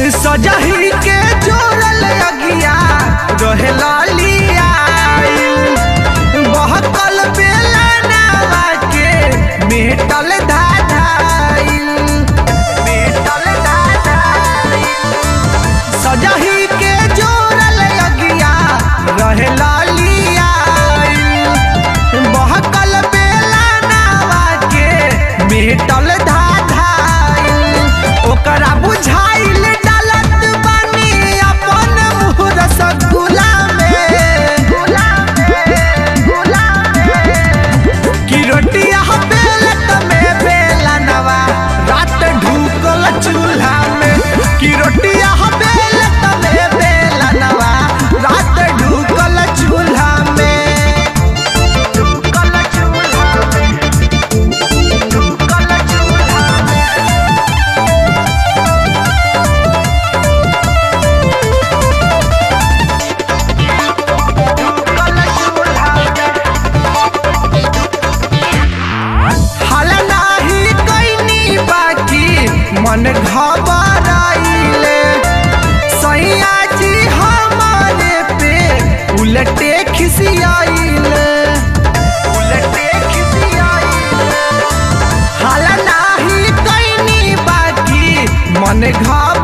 सजही के जोड़ल अगिया रहे लालिया बहकल बेला नावा के मेटल धाधाइल मेटल धाधाइल सजही के जोड़ल अगिया रहे लालिया बहकल बेला नावा के मेटल धाधाइल ओकरा बुझाइल डालत बानी अपन मुँह रसगुल्ला में गुला में गुला में कि रोटिया बेलत में बेला नवा रात ढूकल चूल्हा में कि रोटिया बेलत में बेला नवा रात ढूकल चूल्हा में ढूकल चूल्हा में ढूकल चूल्हा में ढूकल चूल्हा में हाल नाही कैनी बाकी मन घबराइले सैया जी हमारे पे उलटे खिसियाइले उलटे खिसियाइले हाल नाही कैनी बाकी मन घबराइले